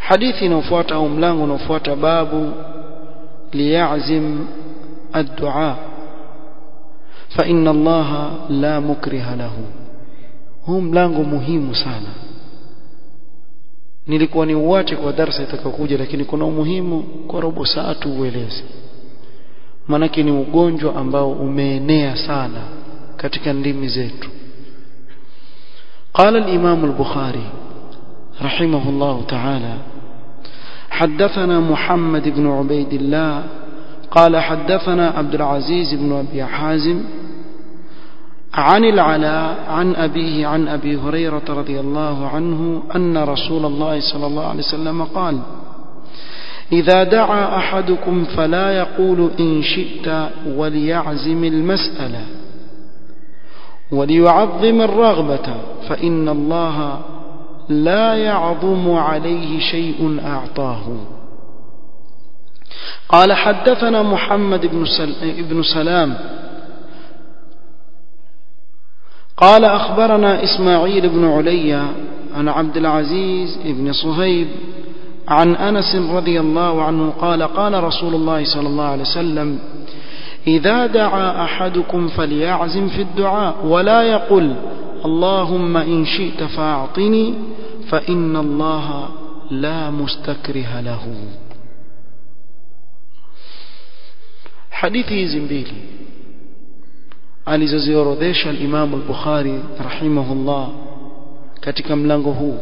hadithi inayofuata au mlango unaofuata babu liyazim ad-du'a fa inna allaha la mukriha lahu huu mlango muhimu sana nilikuwa ni uache kwa darasa itakayokuja lakini kuna umuhimu kwa robo saa tu ueleze manake ni ugonjwa ambao umeenea sana katika ndimi zetu قال الإمام البخاري رحمه الله تعالى حدثنا محمد بن عبيد الله قال حدثنا عبد العزيز بن أبي حازم عن العلاء عن أبيه عن أبي هريرة رضي الله عنه أن رسول الله صلى الله عليه وسلم قال إذا دعا أحدكم فلا يقول إن شئت وليعزم المسألة وليعظم الرغبة فإن الله لا يعظم عليه شيء أعطاه قال حدثنا محمد بن, سل... بن سلام قال أخبرنا إسماعيل بن علي عن عبد العزيز بن صهيب عن أنس رضي الله عنه قال قال رسول الله صلى الله عليه وسلم إذا دعا أحدكم فليعزم في الدعاء ولا يقل اللهم إن شئت فأعطني فإن الله لا مستكره له حديث زنبيلي alizoziorodhesha al-Imam al-Bukhari rahimahullah katika mlango huu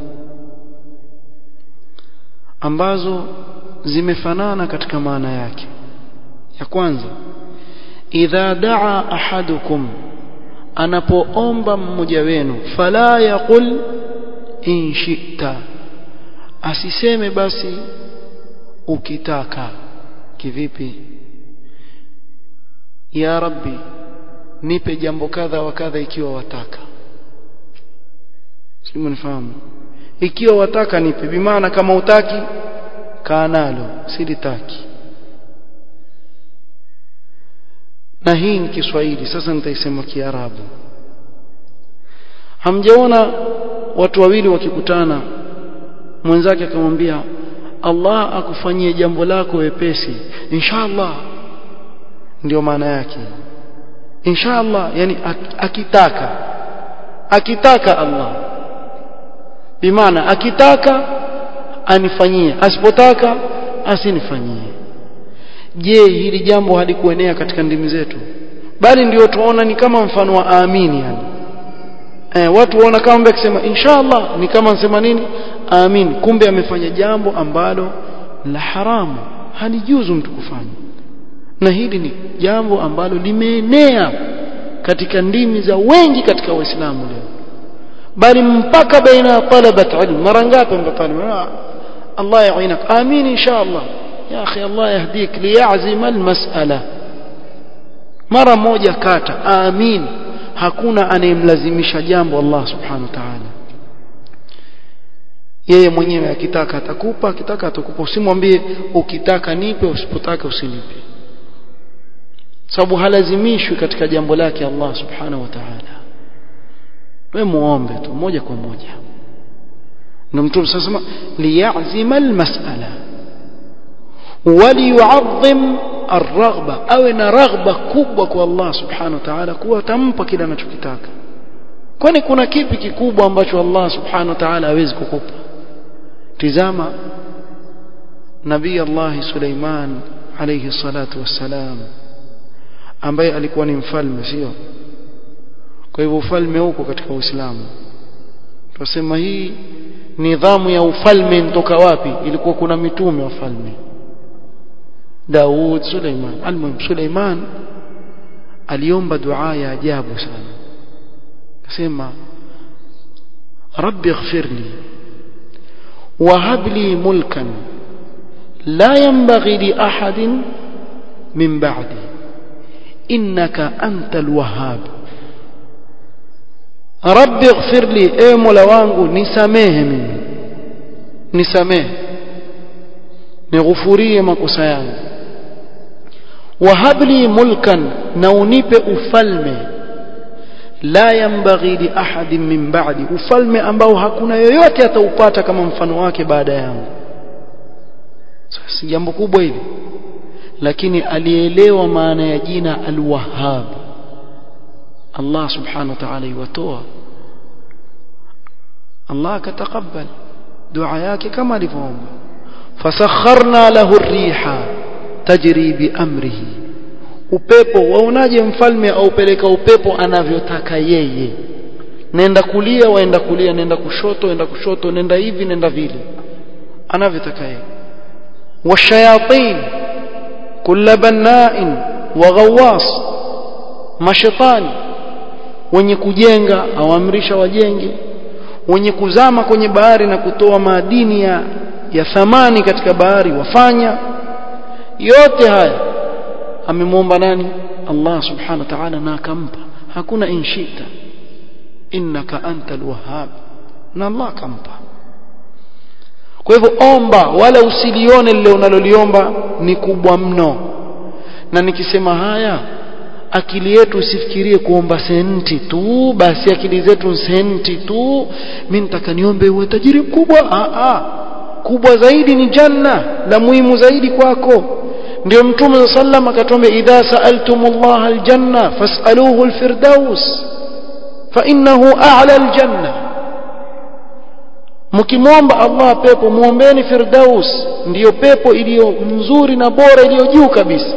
ambazo zimefanana katika maana yake ya kwanza idha daa ahadukum anapoomba mmoja wenu fala yaqul in shi'ta asiseme basi ukitaka kivipi ya rabbi nipe jambo kadha wa kadha ikiwa wataka simu nifahamu ikiwa wataka nipe bimaana kama utaki kaa nalo silitaki na hii ni Kiswahili sasa nitaisema Kiarabu hamjaona watu wawili wakikutana mwenzake akamwambia Allah akufanyie jambo lako wepesi inshallah ndio maana yake inshallah yani akitaka akitaka Allah bimaana akitaka anifanyie asipotaka asinifanyie je hili jambo halikuenea katika ndimi zetu bali ndio tuona ni kama mfano wa amini yani eh, watu waona kama akisema inshallah ni kama nsema nini amin kumbe amefanya jambo ambalo la haramu halijuzu mtu kufanya na hili ni jambo ambalo limeenea katika ndimi za wengi katika waislamu leo bali mpaka baina ya talabat ilm mara ngapi mtatalimu Allah yainak amin inshallah ya akhi Allah yahdik liyazim almas'ala mara moja kata amin hakuna anayemlazimisha jambo Allah subhanahu wa ta'ala yeye mwenyewe akitaka atakupa akitaka atakupa usimwambie ukitaka nipe usipotaka usinipe sababu halazimishwi katika jambo lake Allah subhanahu wa ta'ala wewe muombe tu moja kwa moja ndio mtume sasa liyazima almas'ala waliyu'azzim arghba awe na raghba kubwa kwa Allah subhanahu wa ta'ala kuwa atampa kile anachokitaka kwani kuna kipi kikubwa ambacho Allah subhanahu wa ta'ala hawezi kukupa tizama nabii Allah Suleiman alayhi salatu wassalam ambaye alikuwa ni mfalme sio kwa hivyo ufalme huko katika Uislamu tunasema hii nidhamu ya ufalme ntoka wapi ilikuwa kuna mitume wa falme Daud Suleiman almuhim Suleiman aliomba dua ya ajabu sana akasema rabbi ighfir li وهب لي ملكا لا ينبغي لأحد من بعدي إنك أنت الوهاب رب اغفر لي اي مولا wangu nisamehe mimi nisamehe nighufurie makosa yangu wahab li mulkan na unipe ufalme la yambaghi li ahadin min ba'di ufalme ambao hakuna yoyote ataupata kama mfano wake baada yangu si jambo kubwa hili lakini alielewa maana ya jina al-Wahhab Allah subhanahu wa ta'ala iwatoa Allah akatakabali dua yake kama alivyoomba fasakharna lahu ar-riha tajri bi amrihi upepo waonaje mfalme aupeleka upepo anavyotaka yeye nenda kulia waenda kulia nenda kushoto nenda kushoto nenda hivi nenda vile anavyotaka yeye washayatin kulla banna'in wa ghawwas mashaitani wenye kujenga awaamrisha wajenge wenye kuzama kwenye bahari na kutoa madini ya, ya thamani katika bahari wafanya yote haya amemwomba nani Allah subhanahu wa ta'ala na akampa hakuna inshita innaka antal wahhab na Allah akampa kwa hivyo omba wala usilione lile unaloliomba ni kubwa mno na nikisema haya akili yetu usifikirie kuomba senti tu basi akili zetu senti tu mimi nitaka niombe uwe tajiri mkubwa a a kubwa zaidi ni janna la muhimu zaidi kwako ndio mtume sallam akatuambia idha sa'altumullah aljanna fas'aluhu alfirdaus fa innahu a'la aljanna mkimwomba Allah pepo muombeni firdaus ndiyo pepo iliyo nzuri na bora iliyo juu kabisa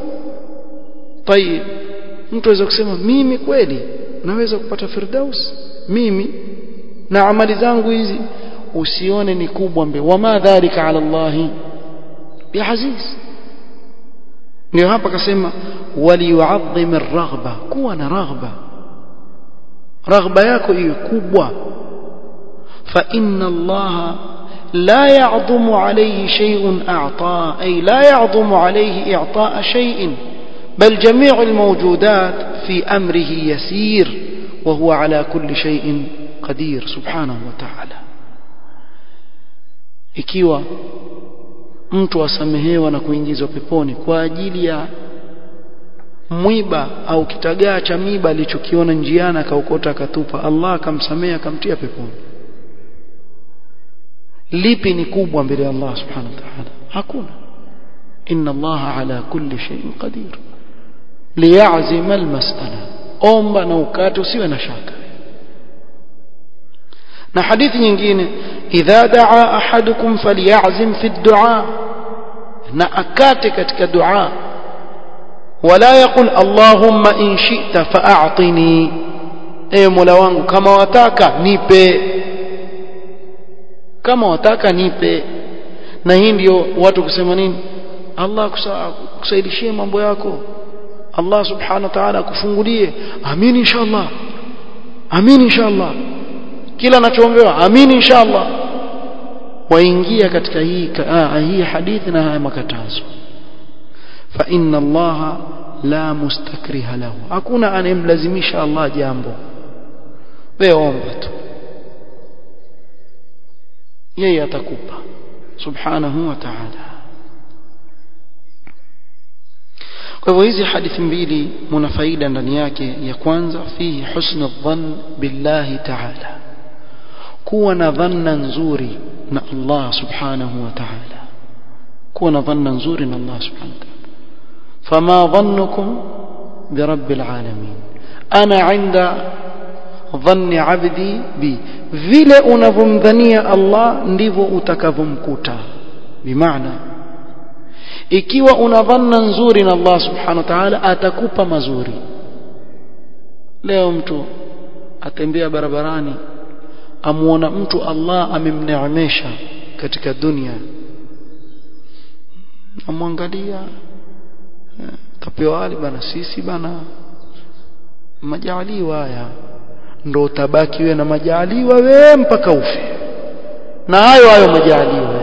tayib mtu aweza kusema mimi kweli naweza kupata firdaus mimi na amali zangu hizi usione ni kubwa mbe wama dhalika ala Allah biaziz ndio hapa akasema waliyu'azzim ar-raghba kuwa na raghba raghba yako iwe kubwa fa inna Allah لا يعظم عليه شيء أعطاه أي لا يعظم عليه إعطاء شيء بل جميع الموجودات في أمره يسير وهو على كل شيء قدير سبحانه وتعالى ikiwa mtu asamehewa na kuingizwa peponi kwa ajili ya mwiba au kitagaa cha miba alichokiona njiani akaokota akatupa Allah akamsamea akamtia peponi lipi ni kubwa mbele ya Allah subhanahu wa ta'ala hakuna inna Allah ala kulli shay'in qadir liyazima almas'ala omba na ukate usiwe na shaka na hadithi nyingine idha daa ahadukum falyazim fi ad-du'a na akate katika dua wala yaqul allahumma in shi'ta fa'atini e mola wangu kama wataka nipe kama wataka nipe na hii ndio watu kusema nini Allah kusaidishie mambo yako Allah subhanahu wa ta'ala akufungulie amin inshallah amin inshallah kila anachoombewa amin inshallah waingia katika hii hii hadithi na haya makatazo fa inna Allah la mustakriha lahu hakuna anayemlazimisha Allah jambo wewe omba tu yeye atakupa subhanahu wa ta'ala kwa hivyo hizi hadithi mbili muna faida ndani yake ya kwanza fihi husnu dhann billahi ta'ala kuwa na dhanna nzuri na Allah subhanahu wa ta'ala kuwa na dhanna nzuri na Allah subhanahu wa ta'ala fama dhannukum birabbil alamin ana 'inda dhanni 'abdi bi vile unavyomdhania Allah ndivyo utakavyomkuta bimaana ikiwa una dhanna nzuri na Allah subhanahu wa ta'ala atakupa mazuri leo mtu atembea barabarani amuona mtu Allah amemneemesha katika dunia amwangalia tapewa wali bana sisi bana majaliwa haya ndo utabaki wewe na majaliwa wewe mpaka ufe na hayo hayo majaliwa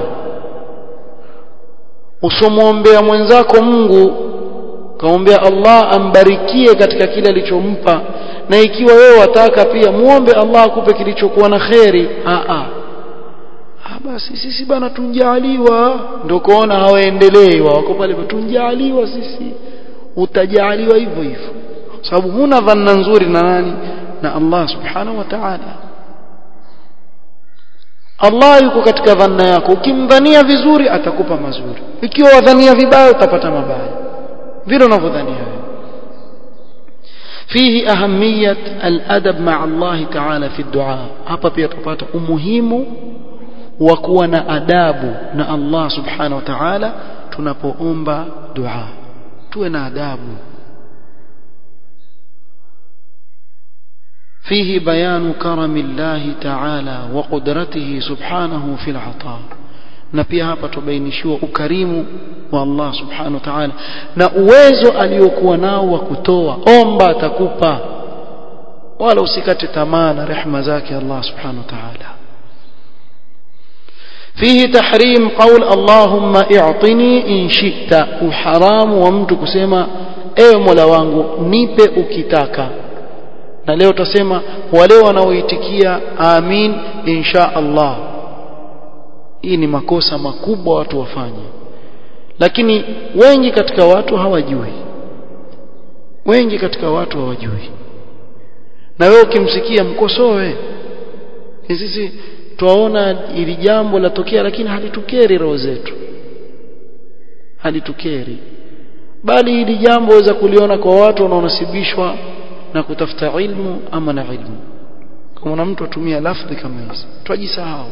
usomwombea mwenzako Mungu kaombea Allah ambarikie katika kile alichompa na ikiwa wewe wataka pia muombe Allah akupe kilichokuwa na kheri a a basi sisi bana tunjaliwa ndio kuona hawaendelei wako pale tunjaliwa sisi utajaliwa hivyo hivyo sababu huna dhanna nzuri na nani na Allah subhanahu wa ta'ala Allah yuko katika dhanna yako ukimdhania vizuri atakupa mazuri ikiwa wadhania vibaya utapata mabaya vile unavyodhania wewe فيه أهمية الأدب مع الله تعالى في الدعاء hapa pia tupata umuhimu wa kuwa na adabu na Allah subhanahu wa ta'ala tunapoomba dua tuwe na adabu فيه بيان كرم الله تعالى وقدرته سبحانه في العطاء na pia hapa tubainishiwa ukarimu wa Allah subhanahu wa ta'ala na uwezo aliyokuwa nao wa kutoa omba atakupa wala usikate tamaa na rehema zake Allah subhanahu wa ta'ala فيه تحريم قول اللهم اعطني ان شئت وحرام ومtu kusema ewe Mola wangu nipe ukitaka na leo tutasema wale wanaoitikia amin insha Allah hii ni makosa makubwa watu wafanye lakini wengi katika watu hawajui wengi katika watu hawajui na wewe ukimsikia mkosoe sisi twaona ili jambo latokea lakini halitukeri roho zetu halitukeri bali hili jambo waweza kuliona kwa watu wanaonasibishwa na kutafuta ilmu ama na ilmu kama mtu atumia lafdhi kama hizi twajisahau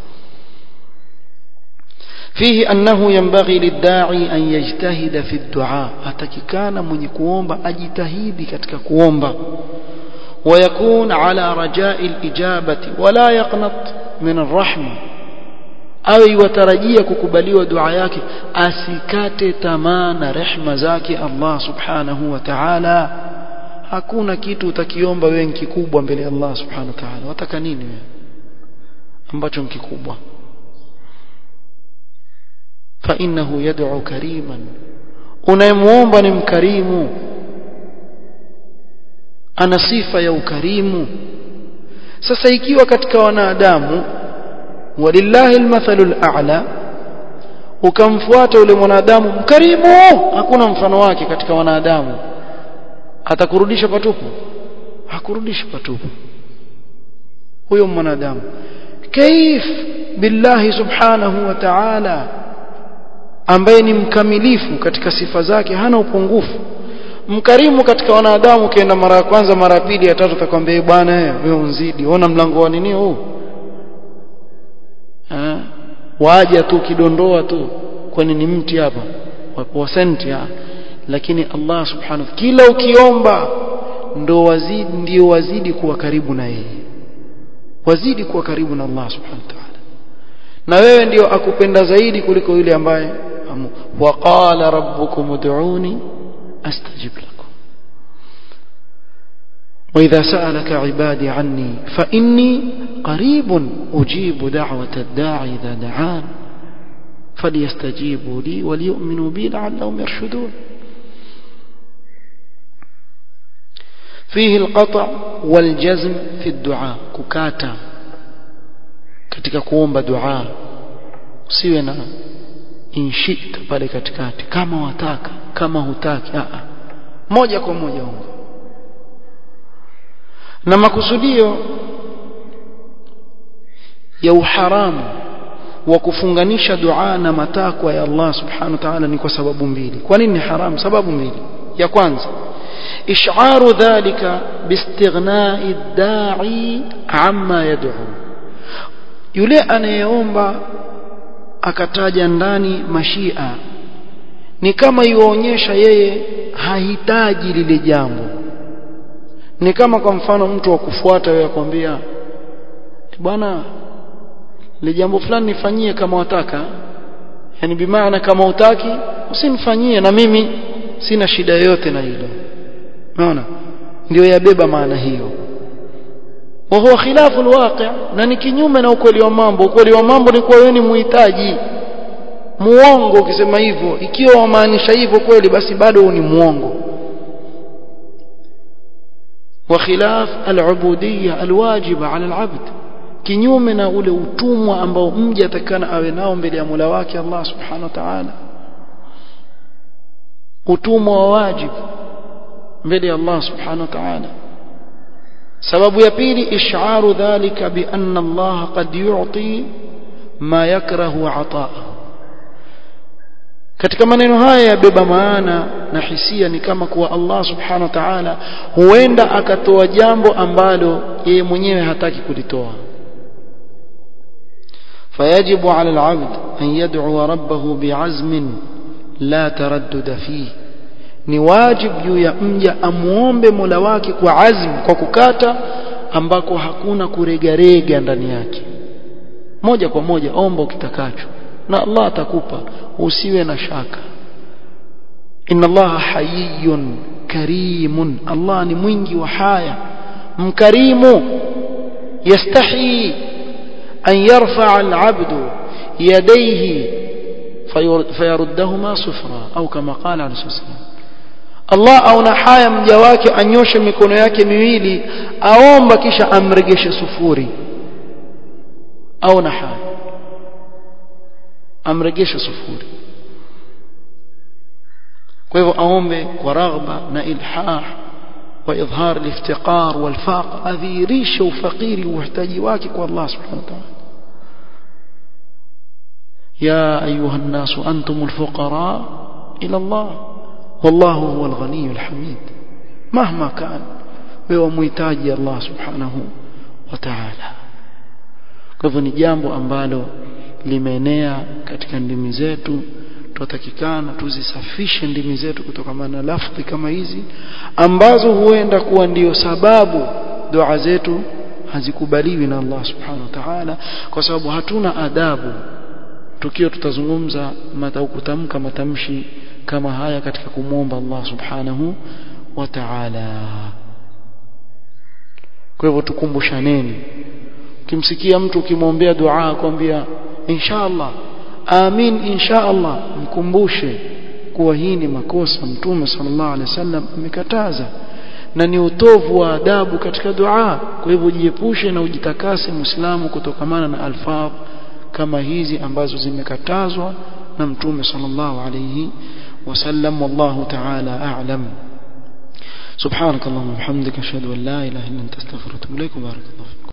فيه أنه ينبغي للداعي أن يجتهد في الدعاء أتككان من كوomba أجتهيدي katika kuomba ويكون على رجاء الإجابة ولا يقنط من الرحمة awe iwatarajia kukubaliwa dua yake asikate tamaa na rehma zake Allah subhanahu wa ta'ala hakuna kitu utakiomba wewe kikubwa mbele ya Allah subhanahu wa ta'ala wataka nini wewe ambacho ni kikubwa fa innahu yad'u kariman unayemuomba ni mkarimu ana sifa ya ukarimu sasa ikiwa katika wanadamu walillahi almathalu al'a ukamfuata yule mwanadamu mkarimu hakuna mfano wake katika wanadamu atakurudisha patupu hakurudisha patupu huyo mwanadamu kaif billahi subhanahu wa ta'ala ambaye ni mkamilifu katika sifa zake hana upungufu mkarimu katika wanadamu ukienda mara ya kwanza mara ya pili ya tatu atakwambia bwana wewe unzidi ona mlango wa nini huu eh waja tu kidondoa tu kwani ni mti hapa wa senti lakini Allah subhanahu kila ukiomba ndo wazidi ndio wazidi kuwa karibu na yeye wazidi kuwa karibu na Allah subhanahu wa ta'ala na wewe ndio akupenda zaidi kuliko yule ambaye waqala rabbukum ud'uni astajib lakum وإذا سألك عبادي عني فإني قريب أجيب دعوة الداعي إذا دعان فليستجيبوا لي وليؤمنوا بي لعلهم يرشدون فيه القطع والجزم في الدعاء ككاتا katika kuomba dua usiwe na inshita pale katikati kama wataka kama hutaki a a moja kwa moja omba na makusudio ya uharamu wa kufunganisha dua na matakwa ya Allah subhanahu wa ta'ala ni kwa sababu mbili kwa nini ni haramu sababu mbili ya kwanza إشعار ذلك باستغناء الداعي عما يدعو yule anayeomba akataja ndani mashia ni kama iwaonyesha yeye hahitaji lile jambo ni kama kwa mfano mtu wa kufuata wewe akwambia bwana ile jambo fulani nifanyie kama wataka yani bimaana kama utaki usinifanyie na mimi sina shida yoyote na hilo unaona ndio yabeba maana hiyo wa huwa khilafu alwaqi' na ni kinyume na ukweli wa mambo ukweli wa mambo ni kuwa wewe ni muhitaji muongo ukisema hivyo ikiwa wamaanisha hivyo kweli basi bado ni muongo wa khilaf alubudiyya alwajiba ala alabd kinyume na ule utumwa ambao mja atakana awe nao mbele ya Mola wake Allah subhanahu wa ta'ala utumwa wa wajibu mbele ya Allah subhanahu wa ta'ala sababu ya pili isharu dhalika bi anna Allah qad yu'ti ma yakrahu ata'ahu katika maneno haya yabeba maana na hisia ni kama kuwa Allah subhanahu wa ta'ala huenda akatoa jambo ambalo yeye mwenyewe hataki kulitoa فيجب على العبد أن يدعو ربه بعزم لا تردد فيه ni wajib juu ya mja amuombe Mola wake kwa azm kwa kukata ambako hakuna kuregarega ndani yake moja kwa moja omba ukitakacho na Allah atakupa usiwe na shaka inna Allah hayyun karimun Allah ni mwingi wa haya mkarimu yastahi an yarfa'a al-'abdu yadayhi fayaruddahuma sufra au kama qala alayhi wasallam Allah aona haya mja wake anyoshe mikono yake miwili aomba kisha amregeshe sufuri aona haya amregeshe sufuri kwa hivyo aombe kwa raghba na ilhah wa idhhar al-iftiqar wal-faq adhirisha ufakiri uhitaji wake kwa Allah subhanahu wa ta'ala يا أيها الناس أنتم الفقراء إلى الله والله هو الغني الحميد مهما كان wewe muhitaji Allah subhanahu wa ta'ala kwa hivyo ni jambo ambalo limeenea katika ndimi zetu tutatakikana tuzisafishe ndimi zetu kutokana na lafdhi kama hizi ambazo huenda kuwa ndiyo sababu dua zetu hazikubaliwi na Allah subhanahu wa ta'ala kwa sababu hatuna adabu tukiwa tutazungumza kutamka matamshi kama haya katika kumwomba Allah subhanahu wa ta'ala kwa hivyo tukumbushaneni ukimsikia mtu ukimwombea dua akwambia inshallah amin inshallah mkumbushe kuwa hii ni makosa mtume sallallahu alaihi wasallam amekataza na ni utovu wa adabu katika dua kwa hivyo jiepushe na ujitakase muislamu kutokamana na alfadh kama hizi ambazo zimekatazwa na mtume sallallahu alayhi wasallam wallahu ta'ala a'lam سبحانك اللهم وبحمدك اشهد ان لا اله الا انت استغفرك واتوب اليك وبارك الله فيك